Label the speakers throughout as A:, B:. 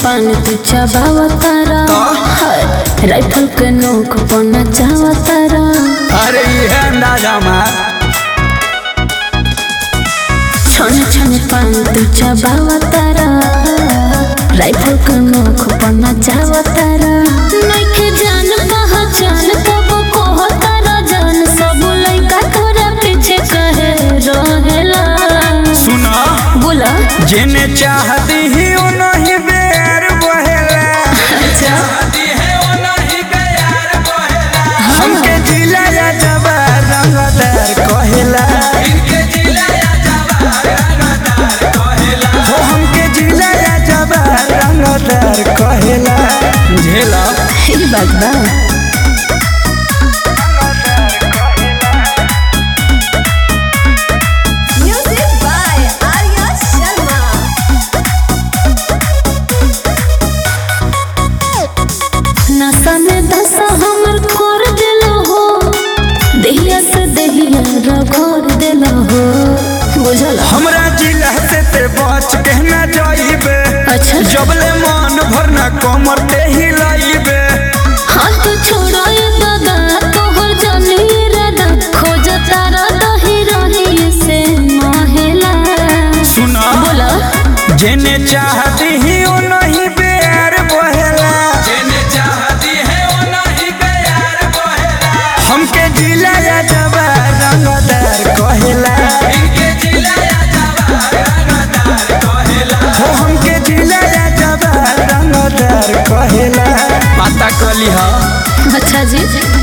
A: पान तू चबावतारा राइफल के नोक पना चावतारा
B: अरे ये अंदाजा मार
A: छन छन पान तू चबावतारा राइफल के नोक पना चावतारा नइखे जान पहचान तब कहतारा जान सब लइका तोरा पीछे कहे रहेला
B: सुना
A: बोला
B: जेने चाहती ही ओ नहीं बेर बहेला चाहती है ओ नहीं बेर बहेला हमके जिला या जवार रंगदार कहेला इनके जिला या जवार रंगदार कहेला हो हमके जिला या जवार रंगदार कहेला झेला
A: ई बात बा
C: Music by Arya Sharma.
A: नशा में दशा हमर कर दिलो हो देहिया से देहिया रगड़ दिलो हो बुझल
B: हमरा जिला से ते बच के ना जाइबे
A: अच्छा
B: जबले मन भरना कमर ते हिलाइबे
A: हाथ छोड़ो ये दादा तोहर जानी रादा खोज तारा दही रही से महिला
B: सुना
A: बोला
B: जेने चाहती ही ओ नहीं बेर बहेला जेने चाहती है ओ नहीं बेर बहेला हमके जिला या जवार रंगदार कहेला इनके जिला या जवार रंगदार कहेला हो हमके जिला या जवार रंगदार कहेला पता कली हा
A: अच्छा जी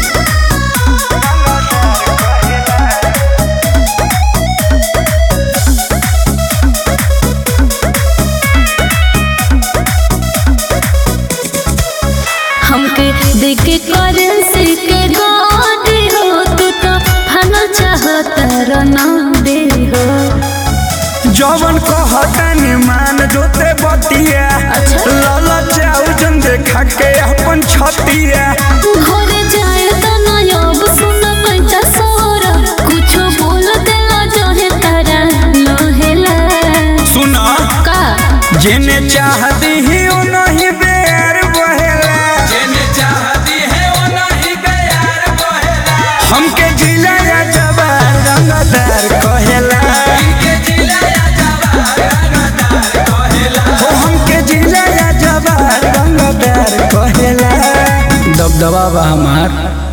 A: हमके देखे करेंसी के गाड़ी हो तू तो फना चाहता रना दे हो
B: जवन कहतनी मान जोते बतिया
A: अच्छा।
B: लाला चाउ जन देखा के अपन छतिया
A: घरे जाए तो नयब सुन पैसा सोरा कुछ बोल देला जहे तारा लोहेला
B: सुना
A: का
B: जेने चाहती ही ओ नहीं बेर बहेला जेने चाहती है ओ नहीं बेर बहेला हमके जिला या जवार रंगदार कहेला इनके जिला या जवार रंगदार कहेला हो हमके जिला या जवार रंगदार कहेला दबदबा बा हमार